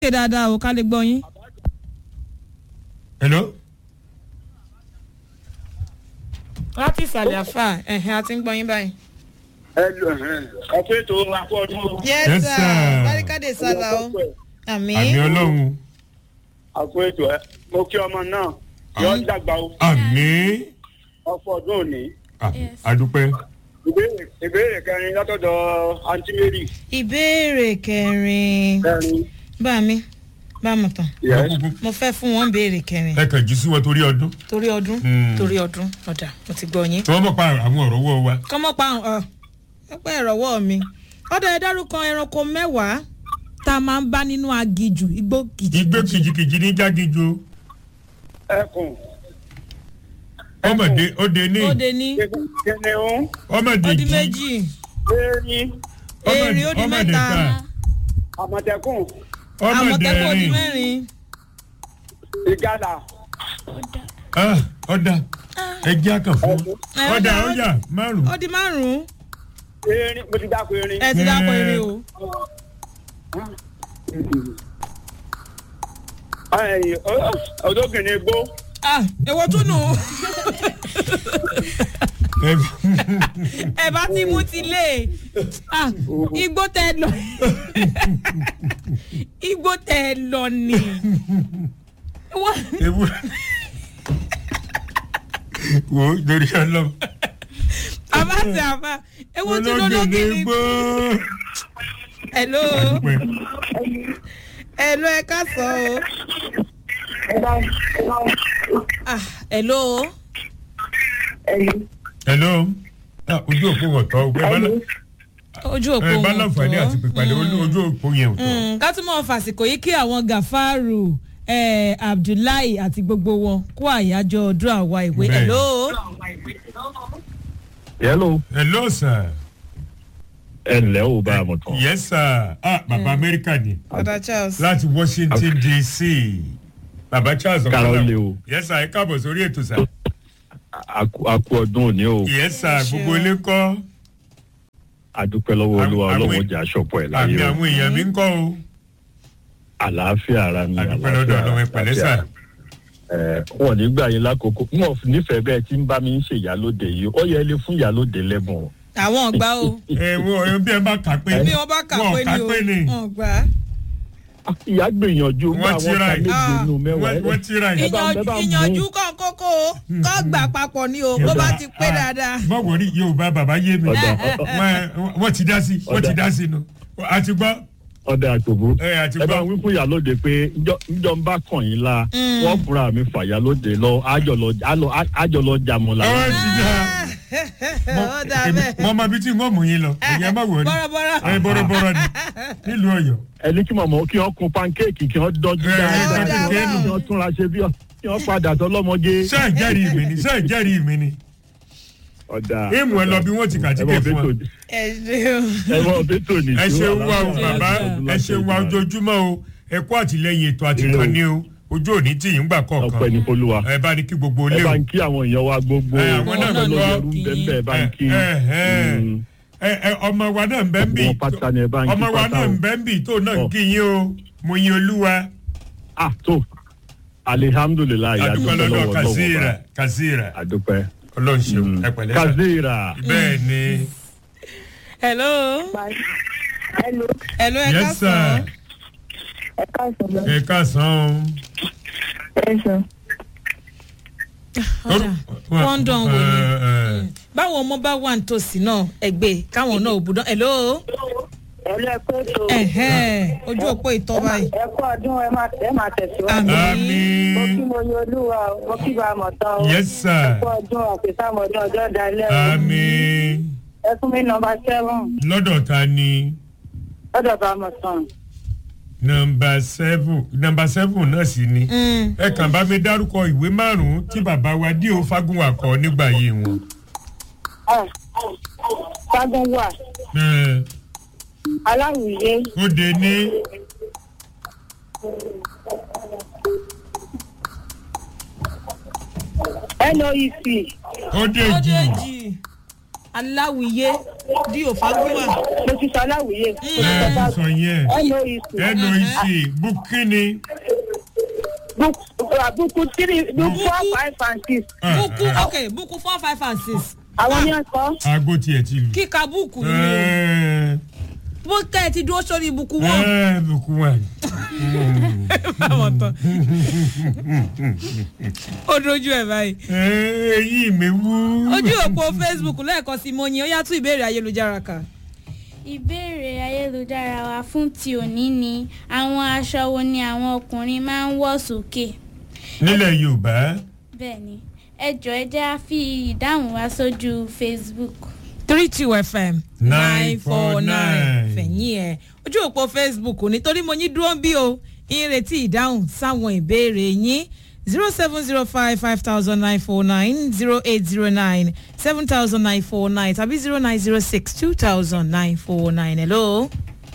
sókè dáadáa o ká lè gbọ́ yín. hello. láti ìsàlẹ̀ àfà ẹ̀hìn àti ń gbọ́ yín báyìí. ẹ lọ ọkọ ètò akọọdún yes Yes, sir sir. barikade sálà o àmì àmì ọlọ́run akọ ètò ẹ mo kí ọmọ náà yọ ọ́ dàgbà o àmì ọkọ ọdún òní Ah, adúpẹ́. ìbéèrè ìbéèrè kẹrin látọ̀dọ̀ àǹtí mary ìbéèrè kẹrin kẹrin bá mi bá mi tán yes mo fẹ́ fún wọn béèrè kẹrin ẹ kàn jí sí wọn torí ọdún torí ọdún Mm. torí ọdún ọ̀dà mo ti gbọ́ yín. tí wọ́n mọ̀ pa àwọn ọ̀rọ̀ wọ́ wa. kọ́mọ́ pa ọ̀ ẹgbẹ́ ìrọ̀wọ́ mi ọ̀dọ̀ ẹ dárúkọ ẹranko mẹ́wàá tá a máa ń bá nínú agijù igbó kìjì. igbó kìjìkìjì ní jágíjo ẹkùn ọmọdé ọdẹ ní ó de ní kìnìún ọmọdé ó di jí méjì erin èrè ó di ọmọdé mẹ́ta ká àmọ̀tẹ́kùn ọmọdé àmọ̀tẹ́kùn ó di rìn mẹ́rin ìgalà Ah, ọ̀dà ẹjẹ́ àkàn fún ẹkùn Ẹ, ọ̀dà ó- ọ̀yà márùn. ó di márùn-ún erin mo ti dáko erin ẹ ti dápọ̀ eré o. ẹyìn ọdọkìnrin igbó ah èwo tún nù ẹ bá ti mú ti lé ah igbó tẹ lọ igbó tẹ lọ ni Wọ́n- ewu wo lórí ọlọ́run àbá ti àbá èwo tún lọ olóògbé lókè ní gbó. hello Adúpẹ́. hello ẹ ká sọ o ah hello hello Ah, ojú òpó ọ̀tọ̀ ọgbẹ́ bálá ojú òpó ẹ wọn bá láǹfààní àti tọ́. pípadà ojú òpó yẹn ò tọ́. Mm, ká tún mọ̀ fàsìkò yìí kí àwọn gàfárù eh, abdullahi àti gbogbo wọn kó àyájọ́ ọdún àwa ìwé Bẹ́ẹ̀. hello hello hello sir. ẹ ǹlẹ́ o bá a mọ̀ tán. yes sir. ah baba amẹ́ríkà ni ọ̀dà charles láti washington dc baba charles Kára ó ọ̀kadà. le o. yes sir ẹ káàbọ̀ sórí ètò sir. a kú a kú ọdún òní o yes sir gbogbo ilé kọ́ adúpẹ́ lọ́wọ́ Àwọn- olúwa àwọn- ọlọ́wọ́ jà aṣọ́pọ̀ ẹ̀ àmì láyé o àwọn èèyàn mi ń kọ́ o. àlàáfíà ara mi àdúpẹ́ lọ́dọ̀ ọlọ́run ẹ pẹ̀lẹ́ sà. ẹ wọn ò ní gbà yín lákòókò wọn ò nífẹ̀ẹ́ bẹ́ẹ̀ tí ń bá mi ń ṣe ìyálóde yìí ó yẹ ilé fún ìyálóde lẹ́bùn o. àwọn ọgbà o ẹ wo ẹ bí ẹ bá kà pé bí wọn bá kà wọn pé kà ni o pé ni wọn gbà á. ìyá gbìyànjú Wọ́n bá ti àwọn ra ká ẹ̀. méje nínú mẹ́wàá wọ́n wọ́n ti ra ẹ̀. Ẹ bá- ẹ bá mú. ìyànjú kan kókó o kọ́ gbà papọ̀ ni o bó bá ti pé dáadáa. má wọrí yorùbá bàbá yé mi ọ̀dà Wọ́n- wọ́n ti dá sí wọ́n ti dá sí nu àti gbọ́ ọ̀dà àtòbó ẹ àti ẹ bá gbọ́ wí fún ìyálóde pé njọ́ njọ́ ń bá kàn yín la wọ́n fúnra mi fà ìyálóde lọ ájọlọ ájọ- ájọlọ jàmọ̀ la. ọ̀rọ̀ ti dá ó dà bẹ́ẹ̀. mọ ọmọ bíi tí wọ́n mú yín lọ ẹ̀yẹ má wọrí bọ́rọ̀bọ́rọ̀. ẹ bọ́rọ̀bọ́rọ̀ ni nílùú ọ̀yọ́ ẹni kí mọ̀mọ́ kí wọ́n kun pankéèkì kí wọ́n dọ́jú Ẹ, dáadáa ẹ, kí ẹ, wọ́n- kí wọ́n túnra ṣe bí ọ- kí wọ́n padà tọlọ́mọge. ṣé ìjẹ́rìí mi ni ṣé ìjẹ́rìí mi ni ọ̀dà èèmù ẹ lọ bí wọ́n ti kàtíkè ẹ fún mọ̀ ọ bẹ́tò- ẹ ṣeun. ẹ mọ̀ bẹ́tò ní ẹ ìṣó ṣe wá o àlàáfíà bàbá ọdún ẹ láti ṣe wá ìgbà. ojoojúmọ́ o ẹ kó àtìlẹyìn ètò àtìkànnì o ojú òní tí yìí ń gbà ọpẹ́ kọ̀ọ̀kan ní folúwa ẹ bá ní kí gbogbo ẹ ilé o bá ń kí àwọn èèyàn wa gbogbo Ẹ, àwọn náà ọlọ́run lọ ẹrú kí. ń bẹ́ẹ̀ bá ń kí ẹ ẹ Mm. ẹ ẹ ọmọ wa náà ń bẹ́ ń bì Gbogbo wọn pátá ni ẹ bá ń kí ọmọ wa pátá náà o. ń bẹ́ ń bì tó náà ń Ọ. kí yín o mo yin olúwa ah tó alihamudulilayi adúpẹ́ adúpẹ́ lọ́dọ̀ lọ́wọ́ kazira lọ́wọ́ kazira adúpẹ́ ọlọ́run ṣeun Mm. ẹ pẹ̀lẹ́ sà kazira bẹ́ẹ̀ ni hello. Hello, hello ẹ ká yes sọ. sir ẹ káàsán lọ. ẹ káàsán Ẹ sọ. ọ̀dà wọ́n ń dán wò ni. Ẹ, ẹ, báwọn ọmọ bá wà nítòsí náà ẹgbẹ́ káwọn náà ò bùdán. hello. Ẹ̀lú ẹ kó tó. ẹ̀hẹ́n, ojú òpó ìtọ́ báyìí. Ẹ kú ọdún ẹ máa ẹ máa tẹ̀síwájú. Àmín. Mo kí àmín mo yan olúwa o, mo kí bá a mọ̀ tán o. yes sir Ẹ kú ọdún àpèsámọ̀dún ọjọ́ dalẹ́ o. àmín Ẹ fún mi nọmba seven lọ́dọ̀ ta ni lọ́dọ̀ bá a mọ̀ tán. nọmba seven nọmba seven náà sì ni Mm. ẹ kàn bá mi dárúkọ ìwé márùn-ún tí bàbá wa díò fagunwa kọ nígbà yìí wọn. Fagun wà, Ẹ, aláwùyé, ó de ní NOEC, ó de ó jì dé jì aláwìyé di òfagúnwà mo ti sọ aláwìyé mo ti ẹ sọ sọ yẹn noec noec bukini buku three buku four five and six buku ok buku four five and six àwọn ní ọkọ aago tiẹ̀ ti lù. kíka buku ni o ẹ bó kẹ́ ẹ ti dúró sórí buku wọn. ẹ buku wa báwọn tán ó dojú ẹ báyìí ẹ eyín mi wú. ojú òpó facebook lẹ́ẹ̀kan sí mo yin ó yá tún ìbéèrè ayélujára kà. ìbéèrè ayélujára wa fún ti òní ni àwọn aṣọ wo ni àwọn ọkùnrin máa ń wọ̀ sókè nílẹ̀ yorùbá bẹ́ẹ̀ ni ẹ jọ ẹ jẹ́ á fi ìdáhùn wa sójú facebook. three two fm Nine four nine. fẹ̀yìn ẹ̀ ojú òpó facebook nítorí mo yín dúró bí o ń retí ìdáhùn sáwọn ìbéèrè yín zero seven zero five five thousand nine four nine zero eight zero nine seven thousand nine four nine tàbí zero nine zero six two thousand nine four nine hello.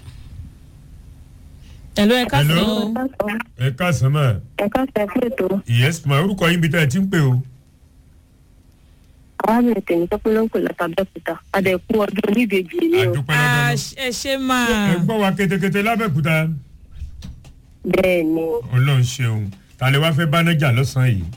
hello ẹ ká Hello. sọ. ẹ káàsán mà ẹ̀ka ṣẹ̀fún ètò yes ma orúkọ yín bí tá ẹ ti ń pè o. arábìnrin tèmi tó pé ló ń pè látàbẹ́kúta àdẹ̀kú ọdún oníbejì ni o àdúpẹ́ Ah, lọ́dọ̀ ẹ ṣe ẹ máa. gbọ́ wa ketekete lábẹ́kúta bẹ́ẹ̀ ni ọlọ́run ṣeun ta lè wá fẹ́ bánájà lọ́sàn-án yìí.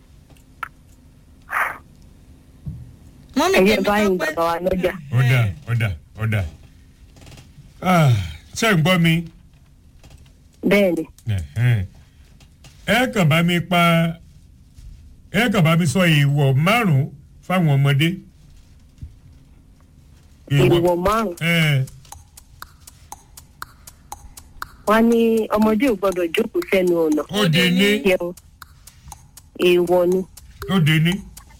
mọ́mí ẹ̀yẹ tèmi báyìí tọ́pẹ́. bàbá wa lọ́jà ọ̀dà ọ̀dà ọ̀dà Ah, ṣé ń gbọ́ mi bẹ́ẹ̀ ni Ẹ̀hẹ́n. ẹ kàn bá mi pa ẹ kàn bá mi sọ èèwọ̀ márùn-ún fáwọn ọmọdé. èèwọ̀ márùn ẹ̀ wọn ní ọmọdé ò gbọdọ̀ jókòó sẹ́nu ọ̀nà ó de ní jẹun èèwọ̀ ni ó de ní.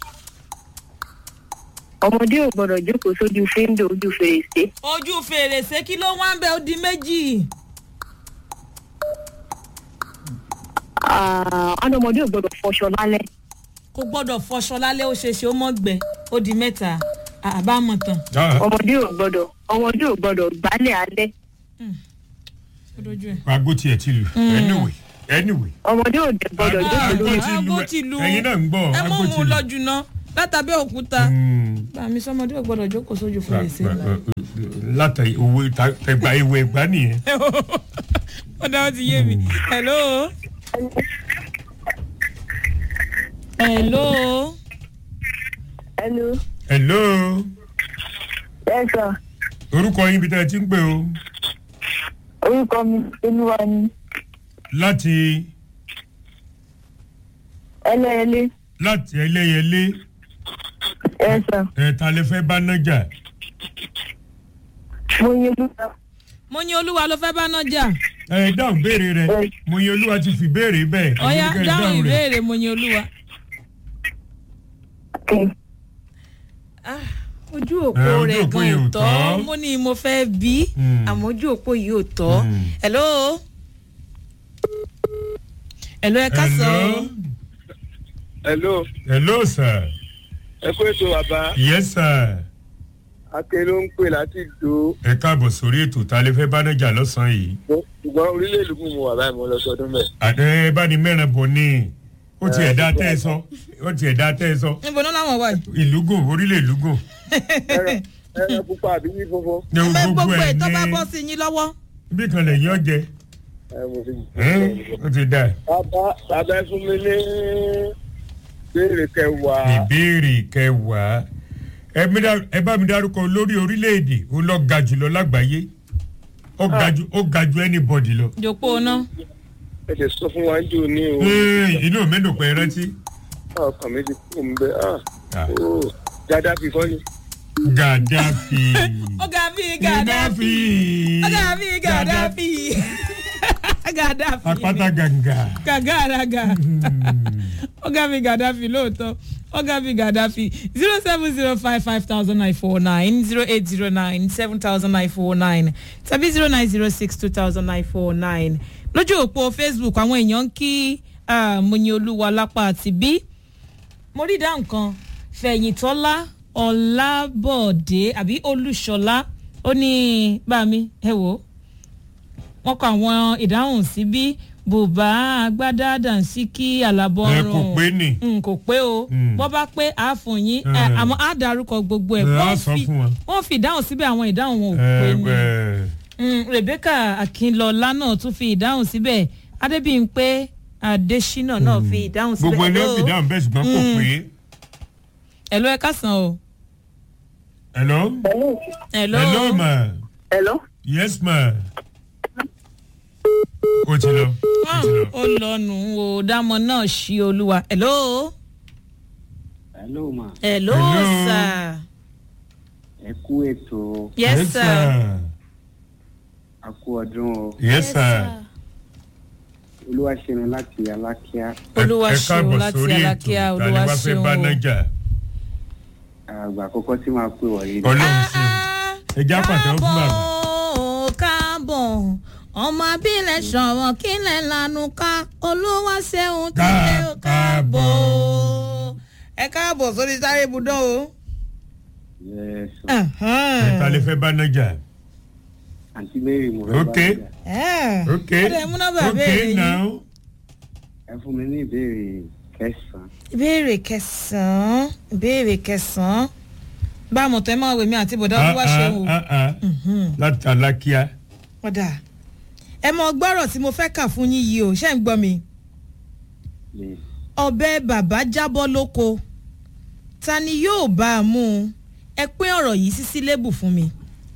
ọmọdé ò gbọdọ̀ jókòó sójú fíńdò ojú fèrèsé ojú fèrèsé kí ló wá ń bẹ ó di méjì. Ah, wọn ní ọmọdé ò gbọdọ̀ fọṣọ lálẹ́ kò gbọ́dọ̀ fọṣọ lálẹ́ ó ṣeéṣe ó mọ̀ gbẹ ó di mẹ́ta àbámọ̀ tán. Ah, ọmọdé ò gbọdọ̀ ọmọdé ò gbọdọ̀ gbálẹ̀ alẹ́ ó dojú ẹ̀. aago tiẹ̀ ti lù anyway anyway. ọmọdé ò dẹ̀ gbọdọ̀ jókòó aago lórí ti lù aago ti lù ẹ̀yin náà ń gbọ́ ẹ mọ̀ aago ti mú lù. lọ́jù náà látàbí òkúta. Mm. bàmí sọmọdé ò gbọ́dọ̀ jókòó sójú fèrèsé. látà owó ẹgbà ewu ẹgbà nìyẹn. ó dáwọ́ ti yé mi. hello. hello. ẹnu hello ẹ̀sà orúkọ yín bí tá ẹ ti ń pè o orúkọ mi olúwa ni láti ẹlẹ́ẹ̀lẹ́ láti ẹlẹ́yẹlé ẹ̀sà ẹ̀ta lè fẹ́ bá nájà mo yin olúwa mo ní olúwa ló fẹ́ bá náà jà. ẹ dáhùn béèrè rẹ mo yẹ olúwa ti fi béèrè bẹ́ẹ̀ ọ̀ya ẹ̀yin kẹ́ ẹ dáhùn rẹ̀. ìbéèrè mo ní olúwa. kẹ́ Ah, ojú Eh, òpó ojú rẹ̀ òpó gan yìí ò ò tọ́ tọ́. mo ní mo fẹ́ bí Mm. àmọ́ ojú òpó yìí ò tọ́. Mm. hello. hello ẹ ká sọ. hello hello hello sir ẹ kó ètò bàbá yes sir ake ló ń pè láti do ẹ káàbọ̀ sórí ètò ta lè fẹ́ bá nájà lọ́sàn-án yìí ṣùgbọ́n orílẹ̀ èdè mo wà báyìí mo lọ sọdún mẹ́. àdé bá ní mẹ́rin bọ̀ ní ó ti ẹ̀dá tẹ́ ẹ sọ ó ti ẹ̀dá tẹ́ ẹ sọ níbo náà làwọn wà yìí. ìlúgùn orílẹ̀ ìlúgùn ẹran ẹran pupa àbí yí funfun. ní ẹ gbogbo ẹ̀ tó bá ní bọ́ sí yín lọ́wọ́. bí kan lè yín ọ̀jẹ̀ ẹ mo fi ó ti dà bàbá bàbá ẹ fún mi ní béèrè kẹwàá ìbéèrè kẹwàá ẹ mi dá- ẹ bá mi dárúkọ lórí orílẹ̀-èdè ó lọ ga jùlọ lágbàáyé ó ga ju ó ga ju anybody lọ. jòpó náà. ẹ lè sọ fún wa jù ní o Ee, inú mi dùn pé ẹ rántí. ọkàn mi ti kú mi bẹ ah Ah. oh dada fi kọ́ ni. Gaddafi. ọ̀gá mi gàdáfì. ọ̀gá mi gàdáfì. gàdáfì. Apáta gàǹgà. gàgàràgà. ọ̀gá mi gàdáfì lóòótọ́ ọ̀gá mi gàdáfì zero seven zero five five thousand nine four nine zero eight zero nine seven thousand nine four nine tàbí zero nine zero six two thousand nine four nine lójú òpó facebook àwọn èèyàn ń kí ah, Moyin Olúwa lápá àti bí mo rí ìdáhùn kan fẹ̀yìntọ́lá ọ̀làbọ̀dé àbí olúṣọlá ó ní bá mi ẹ wò ó wọ́n kọ àwọn ìdáhùn síbí bùbá agbádá dànsíkí àlàbọ̀rùn ẹ kò pé nì. Mm, kò pé o Mm. bọ́ bá pé a fún yín ẹ, Mm. àmọ́ á darúkọ gbogbo ẹ̀ Ẹ, á Wọ́n sọ fi- fún wọn. wọ́n fi ìdáhùn síbẹ̀ àwọn ìdáhùn wọn ò ẹ pé ni ẹ Mm, rebecca akínlọlá náà tún fi ìdáhùn síbẹ̀ adébíyìnpé adésínà náà fi ìdáhùn síbẹ̀ gbogbo ẹni ó fi dáhùn bẹ́ẹ̀ ṣùgbọ́n kò pé. ẹ̀ ló ẹ kásán o hello. ẹ̀ ló hello ma. hello. yes ma. o ti lọ. o ti lọ. ó lọ́nu o dámọ̀ náà ṣí olúwa ẹ̀ ló hello ma ẹ̀ ló Hello. sà ẹ kú ètò yes sir a kú ọdún o yes sir. olúwa ṣeun láti alákíá olúwa ẹ ṣeun káàbọ̀ láti sórí alákíá ètò olúwa tani wá fẹ́ ṣeun bá o. nájà. àgbà àkọ́kọ́ tí màá pè wọ̀nyí ni. ọlọ́run sí i. ẹ já pàtẹ́wọ́ fún bàbá. káàbọ̀ káàbọ̀ ọmọ abílẹ̀ sọ̀rọ̀ kílẹ̀ lanu ká olúwa ṣeun tí Ká- ẹ káàbọ̀. káàbọ̀. ẹ káàbọ̀ sórí sáré ibùdó o. Yes, o. ẹ ta lè fẹ́ bá nájà. àǹtí mary mo fẹ́ bá Ok. yín ok ọ̀dọ̀ ẹ̀mú nọ́mbà ok béèrè yín. now. ẹ fún mi ní ìbéèrè kẹsàn-án ìbéèrè kẹsàn-án ìbéèrè kẹsàn-án bá a mọ̀ tẹ́ máa wèmí àti bọ̀dá olúwa ṣeun o. Ah, ah, ah. láti alákíá. ọ̀dà ẹ mọ gbọ́rọ̀ tí mo fẹ́ kà fún yín yìí o ṣé ń gbọ́ mi. lè ọbẹ̀ bàbá jábọ́ lóko ta ni yóò bá a mú un ẹ pín ọ̀rọ̀ yìí sí sílébù fún mi.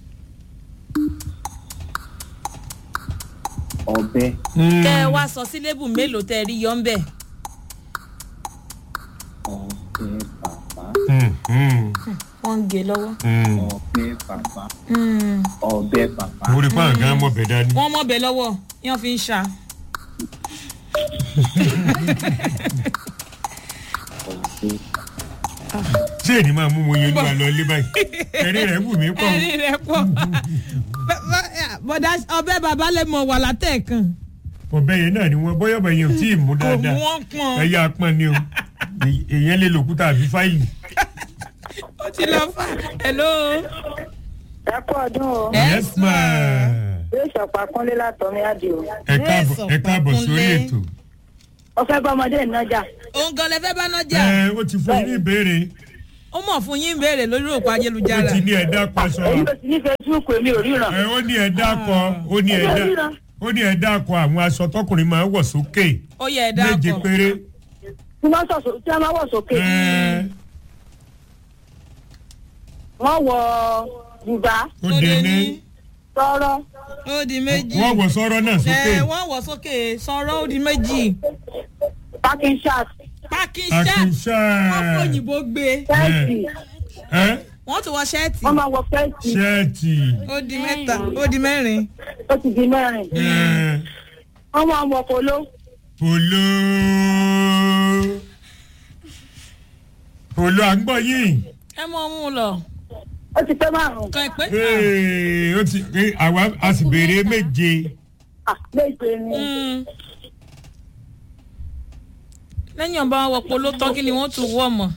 ọbẹ̀ kẹ́ ẹ wá sọ sílébù mélòó tẹ́ ẹ rí yọ ń bẹ̀. ọbẹ̀ bàbá Mm, mm, wọ́n ń gé lọ́wọ́. mm. ọbẹ̀ bàbá ọbẹ̀ bàbá mo rí i pé àwọn gan mọ̀ bẹ́ẹ̀ dání. wọ́n mọ̀ bẹ́ẹ̀ lọ́wọ́ yẹn fi ń ṣá. ọbẹ̀ ṣé èdè máa mú mo yẹn lúwa lọ ilé báyìí. ẹ̀rí rẹ̀ wù mí pọ̀. ẹ̀rí rẹ̀ pọ̀ bọ̀dá ọbẹ̀ bàbá lè mọ̀ wà látẹ̀ẹ̀kan. ọbẹ̀ yẹn náà ni wọ́n bọ́yọ̀ bẹ̀ yẹn ò tí ì mú kò mú dáadáa. wọn pọn. ẹ̀yà apọ̀n ni o Èy- èyàn lè lòkúta àbí fáìlì. ó ti lọ fà hello. ẹ kú ọdún o. yes ma. yóò ṣọ̀pá kúnlé látọ̀mí àdìo. ẹ káàbọ̀ ẹ káàbọ̀ sórí ètò. ó fẹ́ bá ọmọdé ìnájà. òun gan lẹ fẹ́ bá náà jà. ẹ ó ti fún yín ní ìbéèrè ó mọ̀ fún yín béèrè lórí òpó ó ayélujára. ti ní ẹ̀dá kan èyí sọ̀rọ̀. ló ti ní facebook èmi ò ríran. ẹ ó ní ẹ̀dá kan ó ní ẹ̀dá ó ní ẹ̀dá kan àwọn aṣọ tọkùnrin máa ń wọ̀ sókè ó yẹ ẹ̀dá méje kan. péré. tí wọ́n sọ̀sọ̀ tí wọ́n máa wọ̀ sókè. ẹ wọ́n wọ bùbá ó dé ní tọ́rọ́ ó di méjì. wọ́n wọ̀ sọ́rọ́ náà sókè. ẹ wọ́n wọ̀ sókè sọ̀rọ̀ ó di méjì. packing shark pákí ṣẹ́ àkùnṣe. wọ́n fòyìnbó gbé. fẹ́ẹ̀tì ẹ wọ́n tún wọ ṣẹ́ẹ̀tì. wọ́n máa wọ fẹ́ẹ̀tì ṣẹ́ẹ̀tì. ó di mẹ́ta ó di mẹ́rin. ó ti di mẹ́rin. ẹ wọ́n máa wọ polo polo. polo à ń gbọ́ yìí. ẹ mọ mú un lọ. ó ti pẹ́ márùn-ún. kàn pé. Ee, ó ti ee, àwa a sì béèrè méje. Ah, méje ni. Mm. lẹ́yìn ọba wọ polo tán kí ni wọ́n tún wọ̀ mọ́.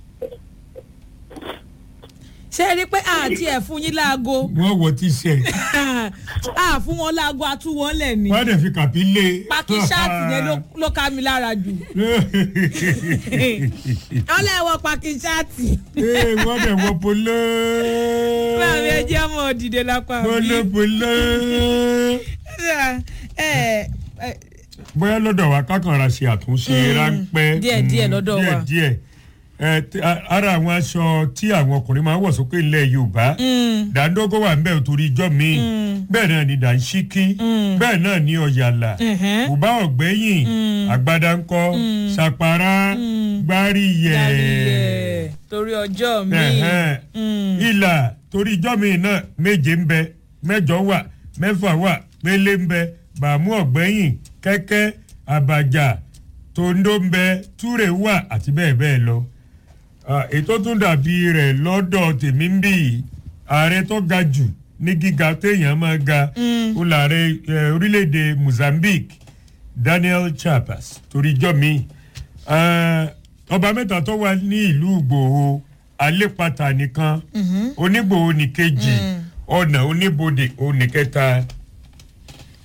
ṣé ẹ rí i pé àti ẹ̀ fún yín láago wọ́n wọ t-shirt. a fún wọn láago a tún wọn lẹ̀ ní. wọ́n á dẹ̀ fi kàpí lé. pákí ṣáàtì yẹn ló- ló ká mi lára jù. wọ́n lè wọ pákí ṣáàtì. Ee, wọ́n dẹ̀ wọ polo. láàrin ẹjẹ́ ọmọ òdìdè lápá polo polo. ẹ ẹ bóyá lọ́dọ̀ wa kákanra ṣe àtúnṣe ráńpẹ́. díẹ̀ díẹ̀ Mm, lọ́dọ̀ wa. díẹ̀ díẹ̀ ẹ tí- a- ara àwọn aṣọ tí àwọn ọkùnrin máa ń wọ̀ sókè ilẹ̀ yorùbá dàńdógó wà ń bẹ̀ torí ijọ́ mi bẹ́ẹ̀ náà ni dàńṣíkí bẹ́ẹ̀ náà ni ọ̀yàlà Ẹ̀hẹ́n. bùbá ọ̀gbẹ́yìn àgbàdàńkọ ṣàpárá gbáríyẹ̀ yẹ torí ọjọ́ mi. ẹ̀hẹ́n. ìlà torí ijọ́ mi náà méje ń bẹ mẹ́jọ wà mẹ́fà wà pélé ń bẹ bàmú ọ̀gbẹ́yìn kẹ́kẹ́ àbàjá tòǹdó ń bẹ túrè wà àti bẹ́ẹ̀ bẹ́ẹ̀ lọ. Ah, ètò tún dàbí rẹ̀ lọ́dọ̀ tèmi ń bì í ààrẹ tó ga jù ní gíga téèyàn máa ga ó láàrẹ eh, orílẹ̀-èdè Mozambique Daniel Chapas torí ijọ́ mi Ah, ọba mẹ́ta tó wà ní ìlú Ìgbòho alépatà nìkan onígbòho nìkejì ọ̀nà oníbodè oníkẹta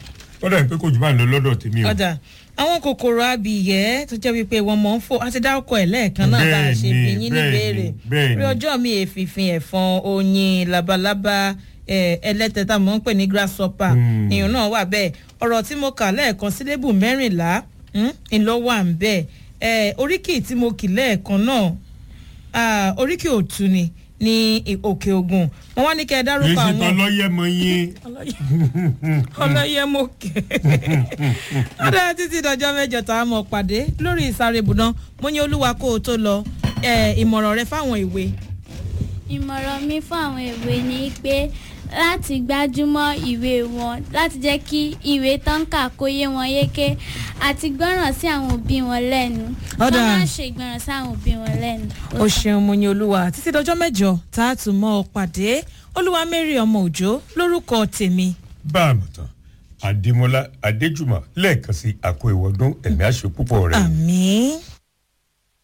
kọ́dà pé kò jù bá ń lọ lọ́dọ̀ tèmi o. ọ̀dà àwọn kòkòrò abìyẹ́ tó jẹ́ wípé wọ́n mọ̀ ń fò àti dárúkọ ẹ̀ lẹ́ẹ̀kan náà bá a ṣe Bẹ́ẹ̀ni, bí yín ní bẹ́ẹ̀ni, béèrè bẹ́ẹ̀ni. rí ọjọ́ mi èfìfin ẹ̀fọn oyin labalábá eh, ẹlẹ́tẹ̀ tá a mọ̀ ń pè ní grasshopper Hmm. ìyún náà wà bẹ́ẹ̀ ọ̀rọ̀ tí mo kà lẹ́ẹ̀kan sílébù mẹ́rìnlá hmm, ńlọ wà ń bẹ́ẹ̀ Eh, oríkì tí mo kì lẹ́ẹ̀kan náà ah, oríkì òtún ni ní i- òkè ògùn wọn wá ní kẹ́ ẹ èyí dárúkọ sì àwọn tán lọ́yẹ̀ mọ yín. ọlọ́yẹ̀mọ̀kẹ́ ọ̀dà títí dọjọ́ mẹ́jọ tá a mọ̀ pàdé lórí ìsáré ibùdó mo ní olúwa kó o tó lọ eh, ìmọ̀ràn rẹ fáwọn ìwé. ìmọ̀ràn mi fún àwọn ìwé ni pé láti gbájúmọ́ ìwé wọn láti jẹ́ kí ìwé tán kà kó yé wọn yéké àti gbọ́ràn sí àwọn òbí wọn lẹ́nu Ọ̀dà. wọ́n má ṣe ìgbọràn sí àwọn òbí wọn lẹ́nu. o ṣeun mo ní olúwa títí dọjọ́ mẹ́jọ tá a tún mọ́ ọ pàdé olúwa mary ọmọ òjò lórúkọ tèmi. bá a mọ̀ tán adémọlá adéjùmọ̀ lẹ́ẹ̀kan sí àkó ìwọ́dún ẹ̀mí àṣẹ púpọ̀ rẹ̀. àmì.